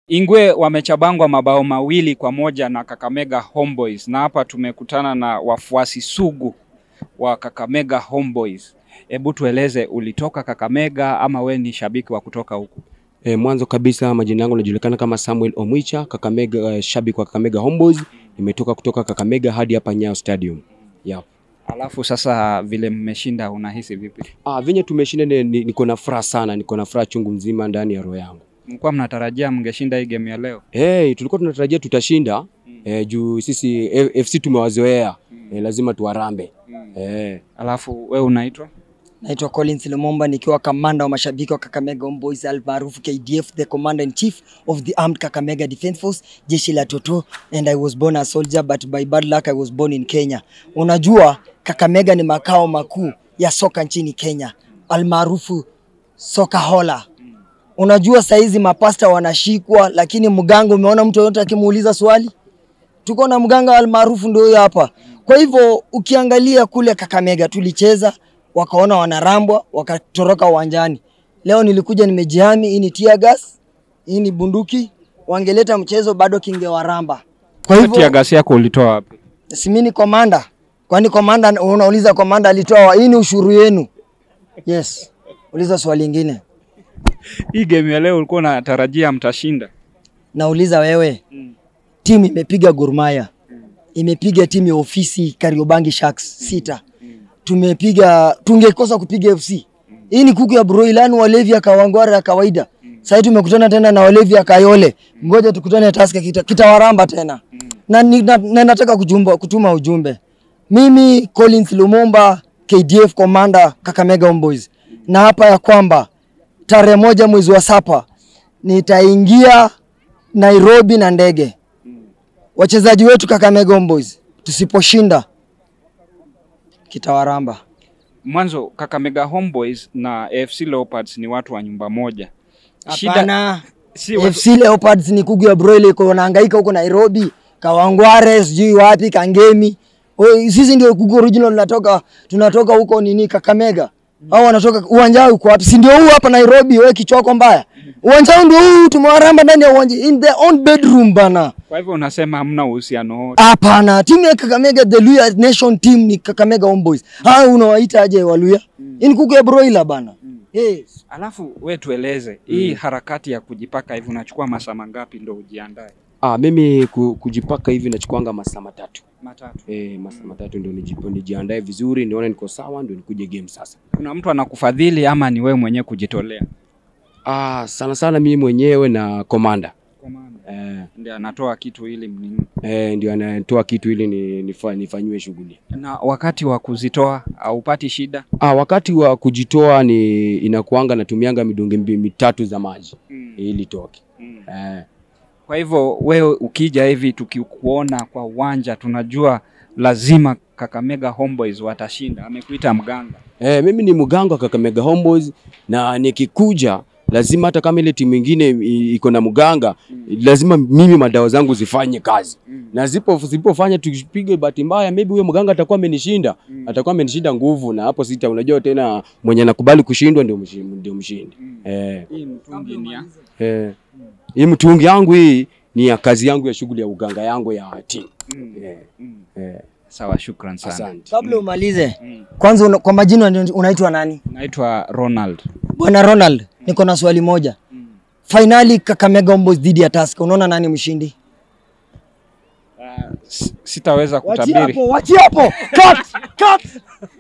Ingwe wamechabangwa mabao mawili kwa moja na Kakamega Homeboys, na hapa tumekutana na wafuasi sugu wa Kakamega Homeboys. Hebu tueleze, ulitoka Kakamega ama we ni shabiki wa kutoka huku? E, mwanzo kabisa majina yangu najulikana kama Samuel Omwicha, Kakamega, uh, shabiki wa Kakamega Homeboys. Nimetoka kutoka Kakamega hadi hapa Nyayo Stadium. Yep. Alafu sasa vile mmeshinda unahisi vipi? Ah, venye tumeshinda ni- ni- niko na furaha sana, niko na furaha chungu mzima ndani ya roho yangu. Mlikuwa mnatarajia mngeshinda hii game ya leo? Hey, tulikuwa tunatarajia tutashinda eh, juu sisi F- FC tumewazoea eh, lazima tuwarambe eh. Alafu we unaitwa? Naitwa Collins Lumumba nikiwa kamanda wa mashabiki wa Kakamega Homeboys almaarufu KDF, the commander in chief of the armed Kakamega Defence Force, jeshi la Toto, and I was born a soldier but by bad luck I was born in Kenya. Unajua Kakamega ni makao makuu ya soka nchini Kenya almaarufu soka hola. Unajua saizi mapasta wanashikwa, lakini mganga, umeona mtu yoyote akimuuliza swali? tuko na mganga almaarufu ndio huyo hapa. Kwa hivyo ukiangalia kule Kakamega tulicheza, wakaona wanarambwa, wakatoroka uwanjani. Leo nilikuja nimejihami, hii ni tear gas, hii ni bunduki, wangeleta mchezo bado kingewaramba. Kwa Tia hivyo gasi yako ulitoa wapi? si mimi ni komanda, kwani komanda unauliza komanda alitoa wa- hii ni ushuru yenu? Yes, uliza swali lingine. Hii game ya leo ulikuwa unatarajia mtashinda? Nauliza wewe, timu imepiga Gor Mahia, imepiga timu ya ofisi Kariobangi Sharks sita, tumepiga tungekosa kupiga FC. Hii ni kuku ya broiler, yani walevi ya kawangware ya kawaida. Sasa tumekutana tena na walevi ya Kayole, ngoja tukutane Tusker, kita- kitawaramba tena na, ni- na, na nataka kujumba, kutuma ujumbe mimi Collins Lumumba KDF commander Kakamega Homeboys, na hapa ya kwamba tarehe moja mwezi wa sapa nitaingia Nairobi na ndege. Wachezaji wetu Kakamega Homeboys, tusiposhinda kitawaramba. Mwanzo Kakamega Homeboys na AFC Leopards ni watu wa nyumba moja. Hapana, si watu, FC Leopards ni kugu ya broiler, iko wanahangaika huko Nairobi, Kawangware, sijui wapi, Kangemi. Oi, Sisi ndio kugu original, tunatoka tunatoka huko nini Kakamega. Au wanatoka uwanja wao uko wapi? Si ndio huu hapa Nairobi, wewe kichwako mbaya. Uwanja wao ndio huu, tumewaramba ndani ya uwanja in their own bedroom bana. kwa hivyo unasema hamna uhusiano wote. Hapana, timu ya Kakamega the Luya Nation team ni Kakamega Homeboys. Ah, unawaita aje Waluya? Hii ni kuku ya broiler bana. Yes. Alafu we tueleze hii harakati ya kujipaka hivi unachukua masaa mangapi ndo ujiandae? Ah, mimi ku, kujipaka hivi nachukuanga masaa matatu Matatu. eh, masaa matatu ndio nijipo- nijiandae vizuri, nione niko sawa, ndio nikuje game sasa. Kuna mtu anakufadhili ama ni wewe mwenyewe kujitolea? Ah, sana sana mimi mwenyewe na komanda eh, Ndio anatoa kitu ili mnini. eh, ndio anatoa kitu ili ni, nifa, nifanyiwe shughuli. Na wakati wa kuzitoa haupati shida? Ah, wakati wa kujitoa ni inakuanga natumianga midungi mbi- mitatu za maji ili toke. Eh, Kwa hivyo wewe ukija hivi tukikuona kwa uwanja tunajua lazima Kakamega Homeboys watashinda. Amekuita mganga. eh, mimi ni mganga wa Kakamega Homeboys na nikikuja lazima hata kama ile timu ingine i- iko na mganga lazima mimi madawa zangu zifanye kazi na zipo zipofanya tupige bahati mbaya maybe huyo mganga atakuwa amenishinda atakuwa amenishinda nguvu na hapo sita unajua tena mwenye anakubali kushindwa ndio mshindi, ndio mshindi. Eh, Hii mtungi ni ya eh, hii mtungi yangu hii ni ya kazi yangu ya shughuli ya uganga yangu ya timu eh, eh, sawa. Shukran sana. asante Kabla umalize, kwanza una, kwa majina una- unaitwa nani? Naitwa Ronald. Bwana Ronald, niko na swali moja. Finali Kakamega Homeboys dhidi ya Tusker, unaona nani mshindi? S- Sitaweza Wachia kutabiri. hapo, wachia hapo. Cut, cut.